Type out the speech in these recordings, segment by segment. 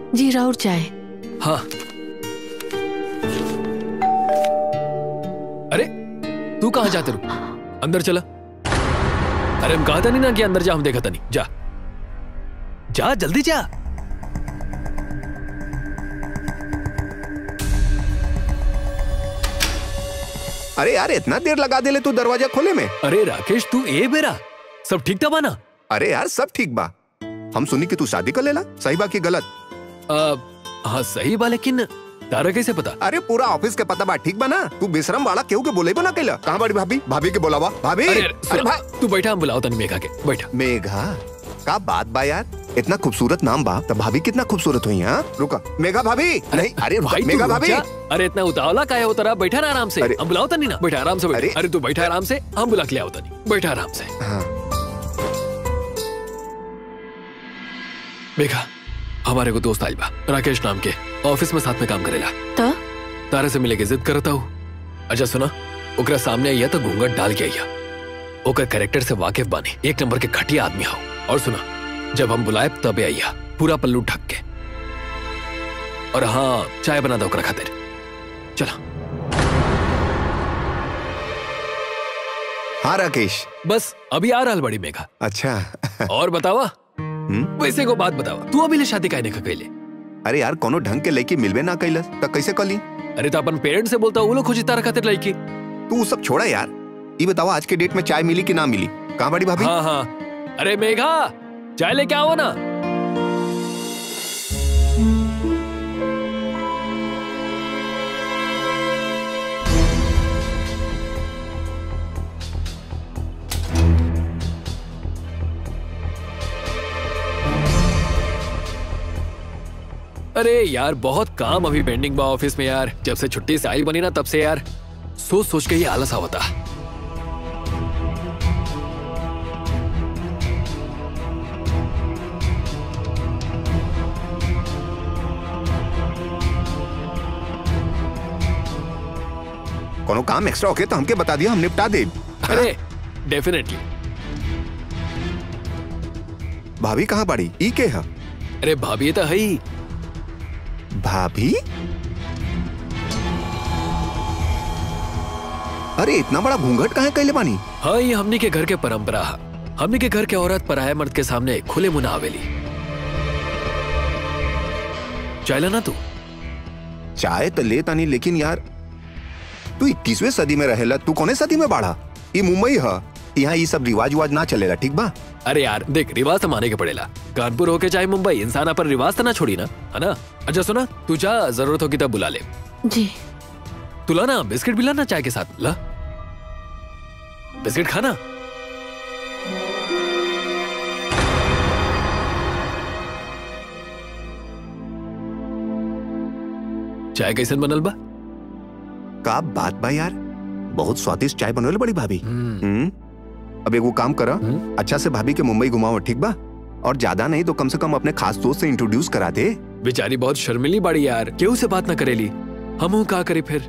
जी राउर चाय हाँ अरे तू कहाँ जाते रू अंदर चला अरे हम कहा था नहीं ना कि अंदर जा हम देखा था नहीं जा जा जल्दी जा अरे यार इतना देर लगा देले तू दरवाजा खोले में अरे राकेश तू ए बेरा सब ठीक था बाना अरे यार सब ठीक बा हम सुनी कि तू शादी कर लेला सही बा की गलत आ, हाँ सही बा लेकिन तारा कैसे पता अरे पूरा ऑफिस के पता बा ठीक बा ना तू बेशरम वाला केहू के बोले बना कैला कहाँ बड़ी भाभी भाभी के बोलावा भाभी अरे अरे सुन, भा... तू बैठा हम बुलाओ तनी मेघा के बैठा मेघा का बात बा यार इतना खूबसूरत नाम बा तो भाभी कितना खूबसूरत हुई हाँ रुका मेघा भाभी नहीं अरे भा- भाई, तू मेघा रुक भाभी जा। अरे इतना उतावला का है हो तेरा बैठा ना आराम से अरे- हम बुलाओ तनी ना बैठा आराम से बैठा अरे- अरे तू बैठा आराम से हम बुला के ले आओ तनी बैठा आराम से हाँ मेघा हमारे को दोस्त आइल बा राकेश नाम के ऑफिस में साथ में काम करेला तो तारे से मिले के जिद करता हूँ अच्छा सुना ओकरा सामने आइया तो घूंघट डाल के आइया ओकर कैरेक्टर से वाकिफ बानी एक नंबर के घटिया आदमी हो और सुना जब हम बुलाए तबे आइया पूरा पल्लू ढक के और हाँ चाय बना दो ओकरा खातिर चला हाँ राकेश बस अभी आ रहा बड़ी मेघा अच्छा और बतावा हम्म? वैसे को बात बतावा तू अभी ले शादी काहे का कैले अरे यार कोनो ढंग के लड़की मिलबे ना कैलस तो कैसे कली अरे तो अपन पेरेंट्स से बोलता वो लोग खोजी तारा खातिर लड़की तू वो सब छोड़ा यार ये बताओ आज के डेट में चाय मिली कि ना मिली कहाँ बड़ी भाभी हाँ हाँ अरे मेघा चाय लेके आओ ना अरे यार बहुत काम अभी पेंडिंग बा ऑफिस में यार जब से छुट्टी से आई बनी ना तब से यार सोच सोच के ही आलस आवता कोनो काम एक्स्ट्रा होके तो हमके बता दिया हम निपटा दे अरे डेफिनेटली भाभी कहाँ पड़ी ई के है अरे भाभी ये तो है ही भाभी अरे इतना बड़ा घूंघट कहाँ कैले बानी हाँ ये हमनी के घर के परंपरा है हमनी के घर के औरत पराया मर्द के सामने खुले मुंह ना आवेली चाहला ना तू चाय तो ले तानी लेकिन यार तू इक्कीसवें सदी में रहेला तू कौने सदी में बाढ़ा ये मुंबई है यहाँ ये सब रिवाज उवाज ना चलेला ठीक बा अरे यार देख रिवाज तो माने के पड़ेला कानपुर होके चाहे मुंबई इंसान अपन रिवाज तो ना छोड़ी ना है ना अच्छा सुना तू जा जरूरत होगी तब बुला ले जी तू ला ना बिस्किट भी ला ना चाय के साथ ला बिस्किट खाना चाय कैसन बनल बा का बात बा यार बहुत स्वादिष्ट चाय बनोले बड़ी भाभी हम्म, हम्म अब एगो काम करा हम्म। अच्छा से भाभी के मुंबई घुमाओ ठीक बा और ज्यादा नहीं तो कम से कम अपने खास दोस्त से इंट्रोड्यूस करा दे बेचारी बहुत शर्मिली बाड़ी यार केहू से बात ना करेली हम का करे फिर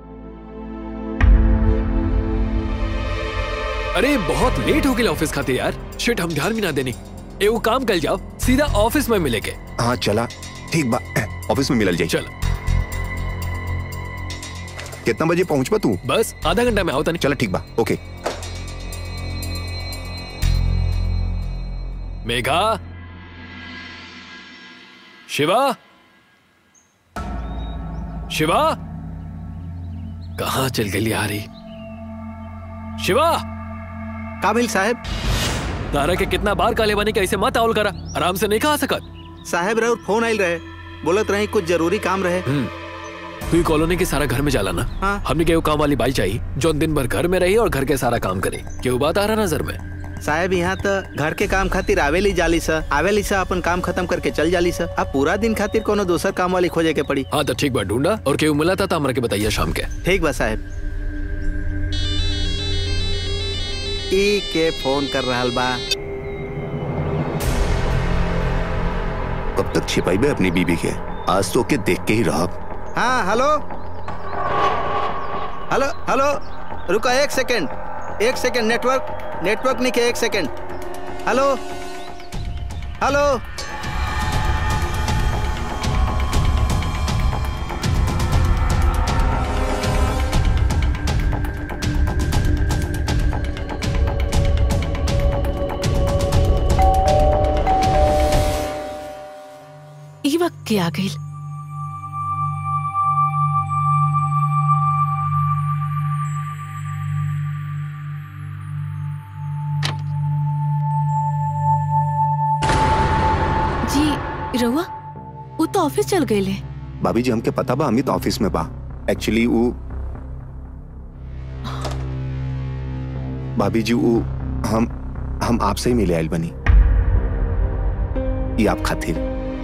अरे बहुत लेट हो गया ऑफिस खाते यार शिट हम ध्यान भी ना देनी एगो काम कर जाओ सीधा ऑफिस में मिले के हाँ चला ठीक बा ऑफिस में मिलल जाई चल कितना बजे पहुंच बा तू बस आधा घंटा में आओ तनी चला ठीक बा ओके मेघा शिवा शिवा कहा चल गई आ रही शिवा काबिल साहब तारा के कितना बार काले बानी कैसे मत आवल करा आराम से नहीं खा सकत साहब रहे फोन आइल रहे बोलत रहे कुछ जरूरी काम रहे हम्म तू ही कॉलोनी के सारा घर में जाला ना हाँ। हमने केहू काम वाली बाई चाहिए जो दिन भर घर में रही और घर के सारा काम करे केहू बात आ रहा नजर में साहब यहाँ तो घर के काम खातिर आवेली जाली सा आवेली सा अपन काम खत्म करके चल जाली सा अब पूरा दिन खातिर कोनो दोसर काम वाली खोजे के पड़ी हाँ तो ठीक बा ढूंढा और केहू मिला था तो हमरा के बताइए शाम के ठीक बा साहब ई के फोन कर रहा बा कब तक छिपाई अपनी बीबी के आज तो के देख के ही रहा हाँ हेलो हेलो हेलो रुको एक सेकंड एक सेकंड नेटवर्क नेटवर्क नहीं के एक सेकंड हेलो हेलो वक्त के आ गई जी रहुआ वो तो ऑफिस चल गए ले भाभी जी हमके पता बा अमित ऑफिस में बा एक्चुअली वो भाभी जी वो हम हम आपसे ही मिले आयल बनी ये आप खातिर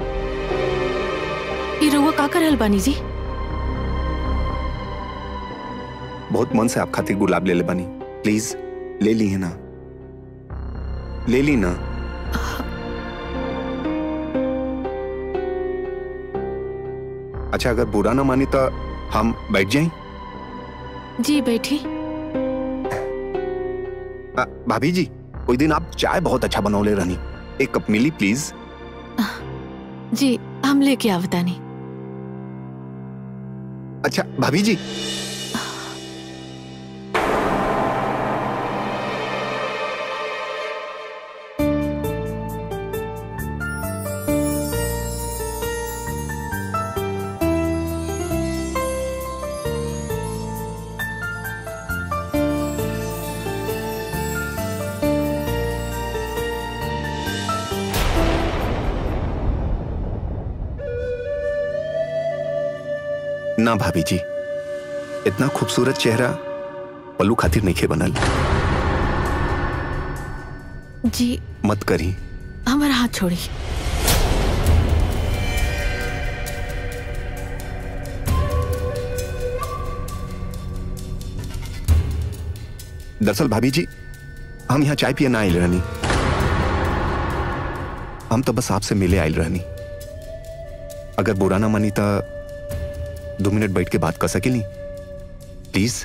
ये रहुआ का कर रहल बानी जी बहुत मन से आप खातिर गुलाब ले ले बनी प्लीज ले ली है ना ले ली ना अच्छा अगर बुरा ना मानी तो हम बैठ जाएं जी बैठी आ, भाभी जी कोई दिन आप चाय बहुत अच्छा बनौले रहनी एक कप मिली प्लीज जी हम लेके आवतानी अच्छा भाभी जी ना भाभी जी इतना खूबसूरत चेहरा पल्लू खातिर नहीं खे बनल जी मत करी हमारा हाथ छोड़ी दरअसल भाभी जी हम यहाँ चाय पिए ना आयल रहनी हम तो बस आपसे मिले आयल रहनी अगर बुरा ना मानी तो दो मिनट बैठ के बात कर सकेली प्लीज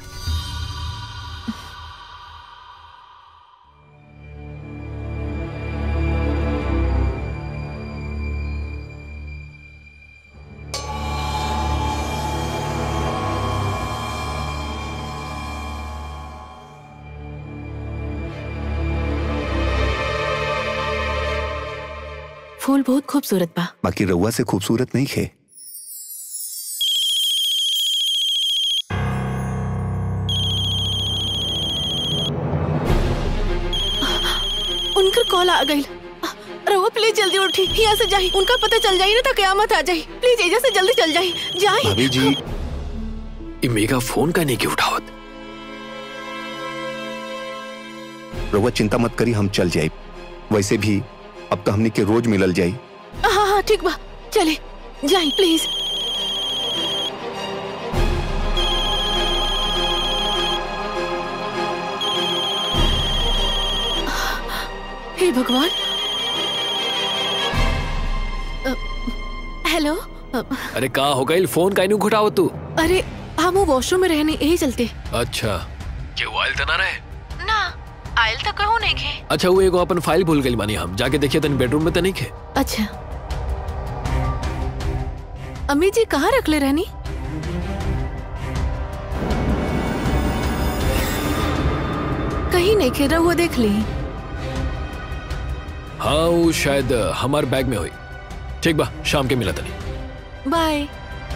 फूल बहुत खूबसूरत बा बाकी रउआ से खूबसूरत नहीं खे उनकर कॉल आ गई रहुआ प्लीज जल्दी उठी यहाँ से जाई उनका पता चल जाई ना तो कयामत आ जाई प्लीज एजा से जल्दी चल जाई जाई भाभी जी ये मेगा फोन का नहीं की उठावत रउआ चिंता मत करी हम चल जाए वैसे भी अब तो हमने के रोज मिलल जाई हाँ हाँ ठीक बा चले जाई प्लीज हे भगवान अ, हेलो अ, अरे कहा हो गई फोन का नहीं उठावत तू अरे हम वो वॉशरूम में रहने यही चलते अच्छा क्यों आयल तो ना रहे ना आयल तो कहूँ नहीं खे अच्छा वो एगो अपन फाइल भूल गई मानी हम जाके देखिए तनी बेडरूम में तो नहीं खे अच्छा अम्मी जी कहाँ रख ले रहनी कहीं नहीं खेरा हुआ देख ली हाँ वो शायद हमारे बैग में हुई ठीक बा शाम के मिला तनी बाय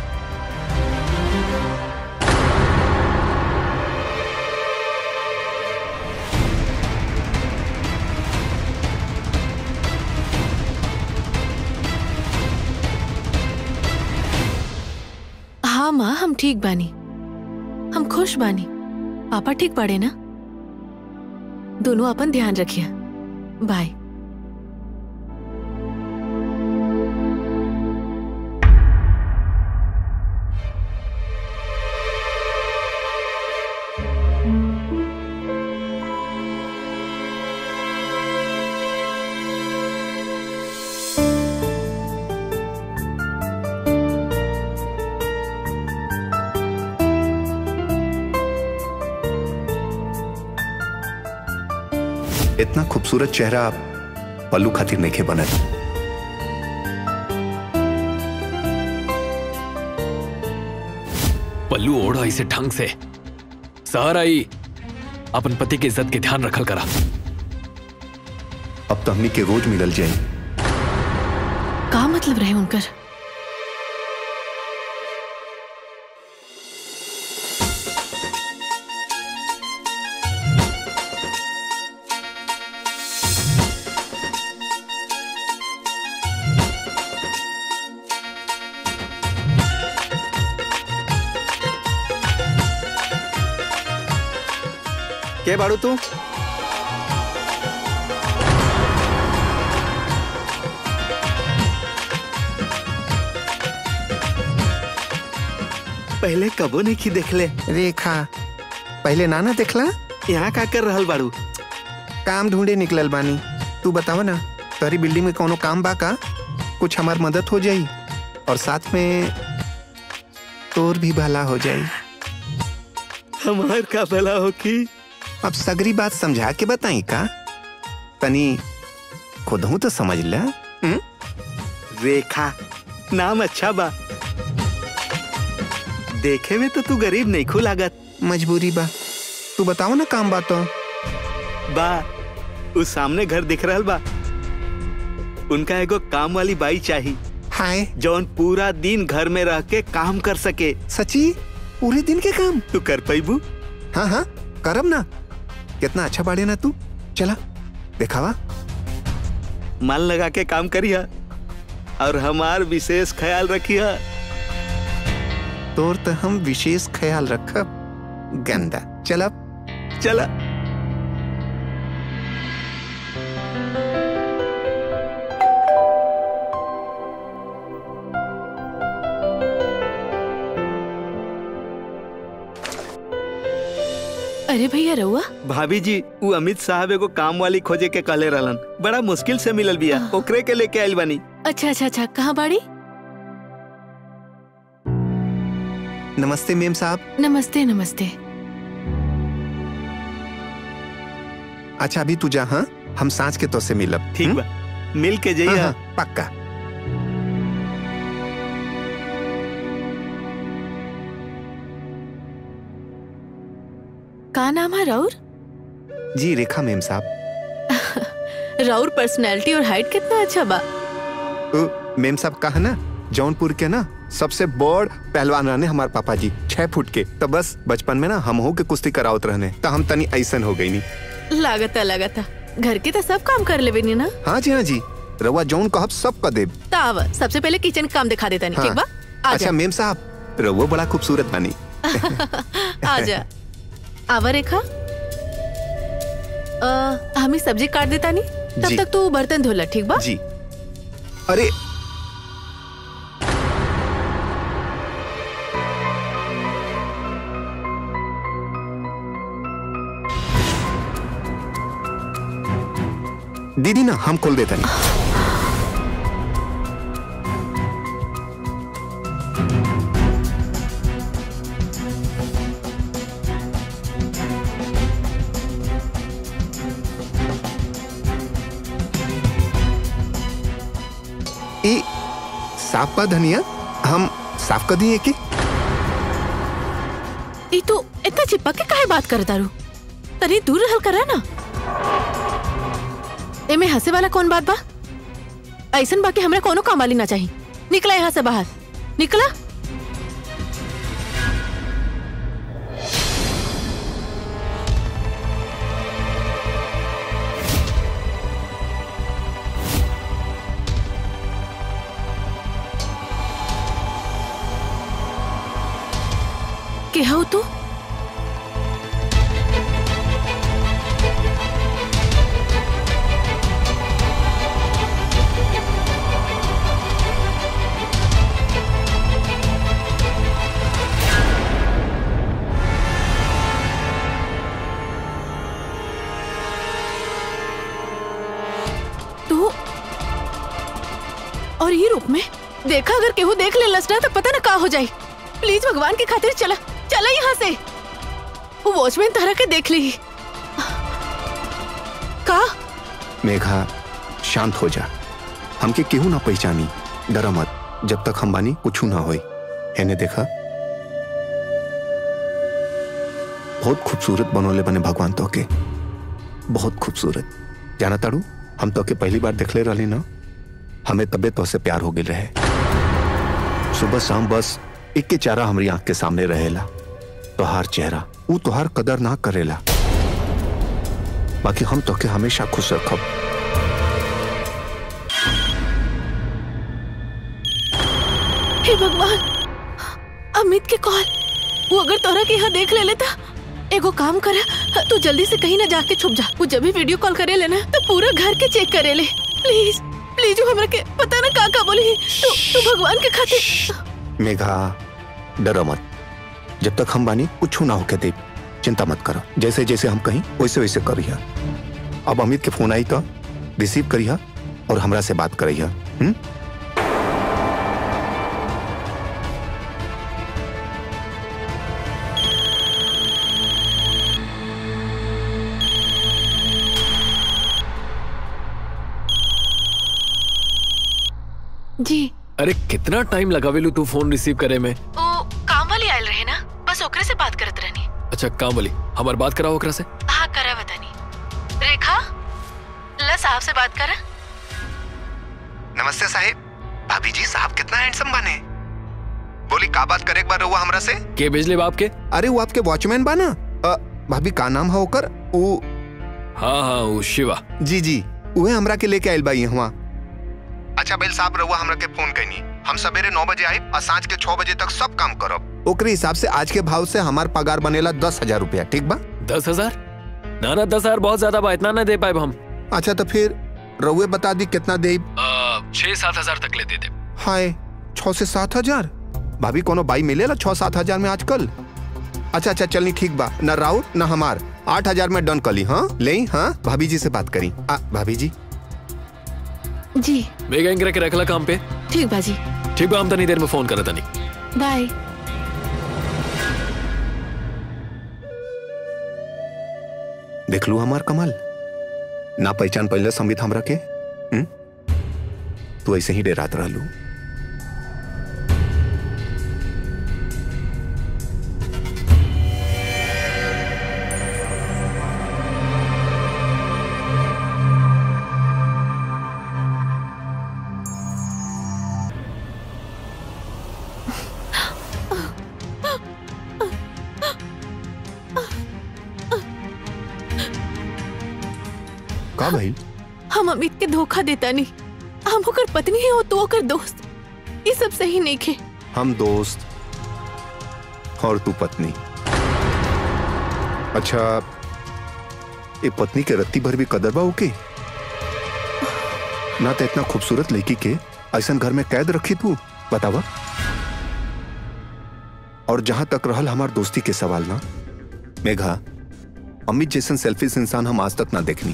हाँ माँ हम ठीक बानी हम खुश बानी पापा ठीक पड़े ना दोनों अपन ध्यान रखिए बाय इतना खूबसूरत चेहरा पल्लू खातिर नहीं खे बनल पल्लू ओढ़ा इसे ढंग से सहर आई अपन पति की इज्जत के ध्यान रखल करा अब तो हमने के रोज मिलल जाए का मतलब रहे उनकर के बाड़ू तू पहले कबो नहीं की देखले रेखा पहले नाना देखला यहाँ का कर रहल बाड़ू काम ढूंढे निकलल बानी तू बतावा ना तोहरी बिल्डिंग में कोनो काम बा का कुछ हमार मदद हो जाई और साथ में तोर भी भला हो जाई हमार का भला हो की अब सगरी बात समझा के बताई का तनी खुद हूं तो समझ ला हम्म? रेखा नाम अच्छा बा देखे में तो तू गरीब नहीं खू लागत मजबूरी बा तू बताओ ना काम बा तो बा उस सामने घर दिख रहल बा उनका एगो काम वाली बाई चाहिए हाय जौन पूरा दिन घर में रह के काम कर सके सची पूरे दिन के काम तू कर पैबू हाँ हाँ करब ना कितना अच्छा बाड़े ना तू चला दिखावा मन लगा के काम करिया और हमार विशेष ख्याल रखिया तोर तो हम विशेष ख्याल रखब गंदा चल अब चला अरे भैया रहुआ भाभी जी वो अमित साहब एगो काम वाली खोजे के कहले रहलन बड़ा मुश्किल से मिलल बिया ओकरे के लेके आइल बानी अच्छा अच्छा अच्छा कहाँ बाड़ी नमस्ते मेम साहब नमस्ते नमस्ते अच्छा अभी तू जा हाँ हम सांझ के तो से मिलब ठीक हम्म? बा मिल के हाँ, जइया हाँ, पक्का का नाम है राउर जी रेखा मेम साहब राउर पर्सनैलिटी और हाइट कितना अच्छा बा ओ, मेम साहब कहा ना जौनपुर के ना सबसे बड़ पहलवान रहने हमारे पापा जी छह फुट के तो बस बचपन में ना हम हो के कुश्ती करावत रहने तो हम तनी ऐसन हो गई नी लागता लागता घर के तो सब काम कर लेबे नी ना हाँ जी हाँ जी रउआ जौन कहब सब कर देब ताव सबसे पहले किचन का काम दिखा देता नहीं ठीक बा हाँ। आ अच्छा जा मेम साहब रउआ बड़ा खूबसूरत बानी आ जा आवा रेखा अ, हमें सब्जी काट देता नहीं तब जी। तक तू बर्तन धोला ठीक बा जी अरे दीदी ना हम खोल देते नहीं ई साफ का धनिया हम साफ कर दिए कि ई तू इतना चिपक के काहे बात करता रू तनी दूर रहल करा ना एमे हंसे वाला कौन बात बा ऐसन बाकी हमरा कोनो काम वाली ना चाहिए निकला यहाँ से बाहर निकला के हो तू तू और ये रूप में देखा अगर केहू देख ले लसना तो पता ना का हो जाए प्लीज भगवान की खातिर चला चला यहाँ से वो वॉचमैन तरह के देख ली का मेघा शांत हो जा हमके केहू ना पहचानी डरा मत जब तक हम बानी कुछ ना होई एने देखा बहुत खूबसूरत बनोले बने भगवान तो के बहुत खूबसूरत जाना ताड़ू हम तो के पहली बार देखले रहली ना हमें तबे तो से प्यार हो गए रहे सुबह शाम बस एक के चारा हमारी आंख के सामने रहेला तोहार चेहरा वो तोहार कदर ना करेला बाकी हम तो के हमेशा खुश रखब हे भगवान अमित के कॉल वो अगर तोरा के यहाँ देख ले लेता एगो काम कर तू जल्दी से कहीं ना जाके छुप जा वो जब भी वीडियो कॉल करे लेना तो पूरा घर के चेक करे ले प्लीज प्लीज हमरा के पता ना का का बोली तू तू भगवान के खातिर मेघा डरो मत जब तक हम बानी कुछ ना होके दे चिंता मत करो जैसे जैसे हम कहीं वैसे वैसे करिया अब अमित के फोन आई तो रिसीव करिया और हमरा से बात करिया हम्म जी अरे कितना टाइम लगावेलू तू फोन रिसीव करे में ओ काम वाली आयल रहे ना बस ओकरे से बात करत रहनी अच्छा काम वाली हमार बात कराओ ओकरा से हाँ करा बतानी रेखा ला साहब से बात करा नमस्ते साहिब भाभी जी साहब कितना हैंडसम बने बोली का बात करे एक बार रहुआ हमरा से के भेजले बाप के अरे वो आपके वॉचमैन बा ना अ, भाभी का नाम है ओकर वो हाँ हाँ वो शिवा जी जी उहे हमरा के लेके आइल बाई हुआ अच्छा बेल साहब रहुआ हमरा के फोन कैनी हम सवेरे नौ बजे आए और सांझ के छह बजे तक सब काम करब ओकरे हिसाब से आज के भाव से हमार पगार बनेला दस हजार रुपया ठीक बा दस हजार ना ना दस हजार बहुत ज्यादा बा इतना ना दे पाए हम अच्छा तो फिर रहुए बता दी कितना दे छह सात हजार तक ले दे दे हाय छह से सात हजार भाभी कोनो बाई मिलेला छह सात हजार में आजकल अच्छा अच्छा चलनी ठीक बा न राउर न हमार आठ हजार में डन कली हाँ ले हाँ भाभी जी से बात करी आ, भाभी जी जी मेगा इंगरा के रखला काम पे ठीक बाजी ठीक बा हम तनी देर में फोन करत तनी बाय देख लू हमार कमाल ना पहचान पहले संबित हमरा के हुँ? तू ऐसे ही डेरात रहलू का भाई हम अमित के धोखा देता नहीं हम ओकर पत्नी है और तू ओकर दोस्त ये सब सही नहीं खे हम दोस्त और तू पत्नी अच्छा ये पत्नी के रत्ती भर भी कदर बा ओके ना तो इतना खूबसूरत लड़की के ऐसा घर में कैद रखी तू बतावा और जहां तक रहल हमार दोस्ती के सवाल ना मेघा अमित जैसन सेल्फिश इंसान हम आज तक ना देखनी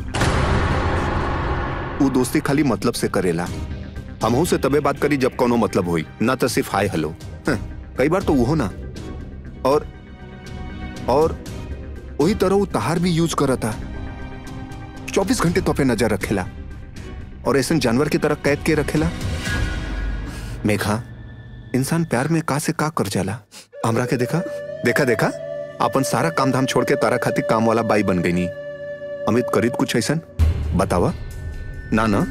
वो दोस्ती खाली मतलब से करेला हमहू से तबे बात करी जब कोनो मतलब हुई ना तो सिर्फ हाय हेलो हं, कई बार तो वो ना और और वही तरह वो तहार भी यूज करता चौबीस घंटे तो पे नजर रखेला और ऐसे जानवर की तरह कैद के रखेला मेघा इंसान प्यार में का से का कर जाला हमरा के देखा देखा देखा अपन सारा काम धाम छोड़ के तारा खातिर काम वाला बाई बन गई नी अमित करीत कुछ ऐसा बतावा ना ना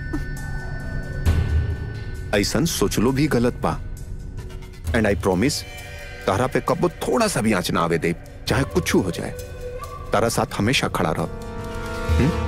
ऐसा सोचलो भी गलत बा एंड आई प्रॉमिस तारा पे कबो थोड़ा सा भी आंच ना आवे दे चाहे कुछ हो जाए तारा साथ हमेशा खड़ा रह